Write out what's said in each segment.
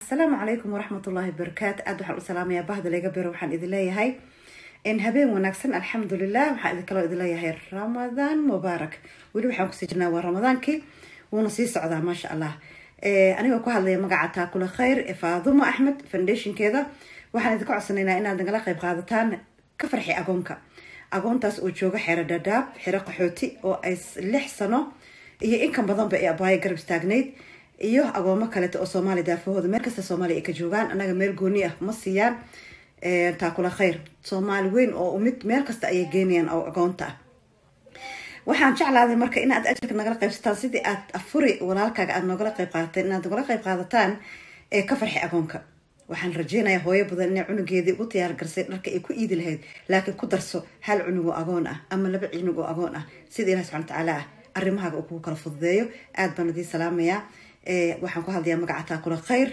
asalaamu calaykum waraxmat ullaahi wabarakaatu aada waxaan u salaamayaa bahda layga bero waxaan idin leeyahay habeen wanaagsan alxamdulilah waxaan idin kaloo idin leeyahay ramadaan mubaarak weli waxaan kusii jirnaa waa ramadaankii wuuna sii socdaa maasha allah anigoo ku hadlaya magaca taakula khayr ee faadumo axmed foundationkeeda waxaan idinka codsanaynaa inaad nagala qayb qaadataan ka farxi agoonka agoontaas oo jooga xero dhadhaab xero qaxooti oo ay lix sano iyo inkan badanba ee abaayo garab istaagnayd iyo agoomo kaleeto oo soomaaliya daafahooda meel kasta soomaaliya ay ka joogaan annaga meel gooni ah ma siiyaan taakula khayr soomaali weyn oo mid meel kasta ayay geenayaan oo agoonta ah waxaan jeclaaday marka inaad ajarka nagala qaybsataan sidii aad afuri walaalkaaga aad noogala qayb qaadateen inaad nogala qayb qaadataan ee ka farxi agoonka waxaan rajeynayaa hooyo badan inay cunugeedii ugu diyaar garsay dharka ay ku iidi lahayd laakiin ku darso hal cunug oo agoon ah ama laba cunug oo agoon ah sida ilahi subxana watacaala ah arrimahaaga uu kugu kala fududeeyo aad baan idiin salaamayaa waxaan ku hadlayaa magaca taakula khayr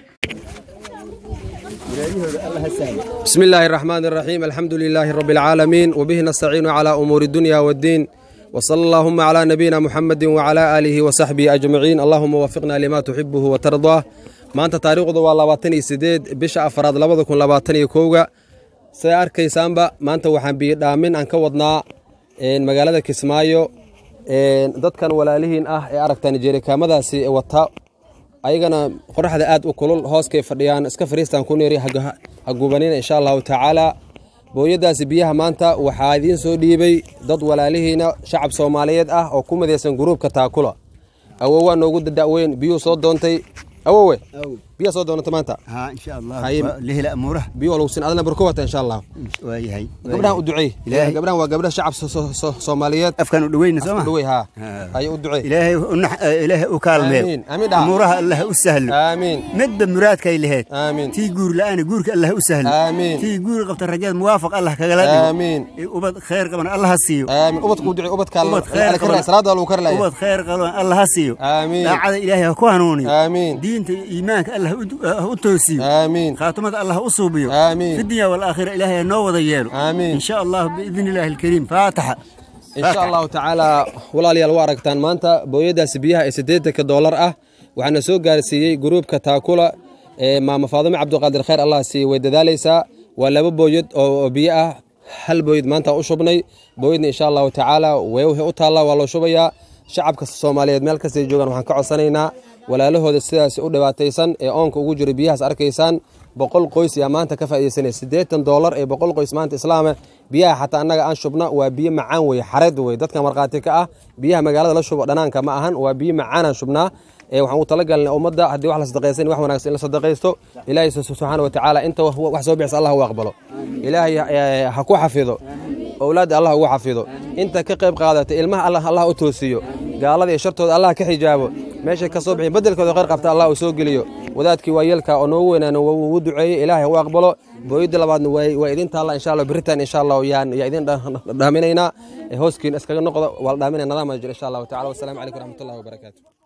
بسم الله الرحمن الرحيم الحمد لله رب العالمين وبه نستعين على أمور الدنيا والدين وصلى اللهم على نبينا محمد وعلى آله وصحبه أجمعين اللهم وفقنا لما تحبه وترضاه maanta taariikhdu waa labaatan iyo sideed bisha afaraad labada kun labaatan iyo kowga siday arkaysaanba maanta waxaan biyodhaamin aan ka wadnaa magaalada kismaayo dadkan walaalihiin ah ee aragtaan jeerikaamadaasi wata ayagana qoraxda aad u kulul hooskay fadhiyaan iska fariistaan ku neeri hagubanina insha allahu tacaala booyadaasi biyaha maanta waxaa idiin soo dhiibay dad walaalihiina shacab soomaaliyeed ah oo ku midaysan gruubka taakula awowaa noogu dadaweyn biyuu soo doontay awowe biyaa soo doonata maanta ها ان شاء الله هاي- لهلا اموره biyo lugsin adana barko wata insha allah waayahay gabdhahan u duceey Ilaahay. gabdhahan waa gabdha shacab so- so- so- soomaaliyeed afkan u dhaweyna soo ma dhawey haa ها. haye u duceey ilaahay u nax- ilaahay u kaalmeeyo Amiin. Amiin dhaha. amuuraha allah u sahlo aamiin midba muraadkay lahayd aamiin tii guur la'aana guurka allah u sahlo Amiin. tii guur qabta rajada muwaafaq allah kagala dhigo aamiin Ee, ubad khayr qaban allah ha siiyo aamiin ubadka u duceey ubadka ubad khayr qaban salaada lagu karlaya ubad khayr qaban allah ha siiyo aamiin daacada ilaahay ha ku hanuuniyo aamiin diinta iyo iimaanka allah u du- ha u toosiyo aamiin khaatumada allah u suubiyo aamiin في الدنيا والآخرة إلهي نو وضا يالو آمين. إن شاء الله بإذن الله الكريم فاتحة insha allahu tacaala walaalayaal waa aragtaan maanta booyadaasi biyaha ee siddeetanka doolar ah waxaana soo gaarsiiyey gruubka taakula ee maama faadume cabdiqaadir khayr allah siiye way dadaalaysaa waa laba booyad oo oo biyo ah hal booyad maanta u shubnay booyadna insha allahu tacaala way u taallaa waa loo shubayaa shacabka soomaaliyeed meel kastay joogaan waxaan ka codsanaynaa walaalahooda sidaas u dhibaataysan ee oonka ugu jira biyahaas arkaysaan boqol qoys yaa maanta ka faa'iidaysanaya siddeetan doolar ee boqol qoys maanta islaama biyaha xataa annaga aan shubna waa biyo macaan weye xareed weye dadka markhaati ka ah biyaha magaalada la shubo dhanaanka ma ahan waa biyo macaanaan shubnaa ee waxaan u talagalnay ummadda haddii wax la sadaqaysan wax wanaagsan in la sadaqaysto ilaahay subxaana wa tacaala inta wax soo bixisa allah u aqbalo ilaahay eh, ha ku xafido owlaadda allah ugu xafido inta ka qayb qaadata ilmaha allah allah u toosiyo gaalada iyo shartooda allah ka xijaabo meeshay ka soo bixin bedelkooda khayr qabta allah uu soo geliyo wadaadkii waayeelka oo noogu weynaana wuu duceeyey ilaahay u aqbalo booyadda labaadna waa waa idin taalla insha allah beritaan insha allah yaan yaa idin dhaaminaynaa hooskiin iskaga noqdo waa la dhaaminaya nidaam jiro insha allahu tacala wasalaamu calaykum waraxmatullahi wabarakaatu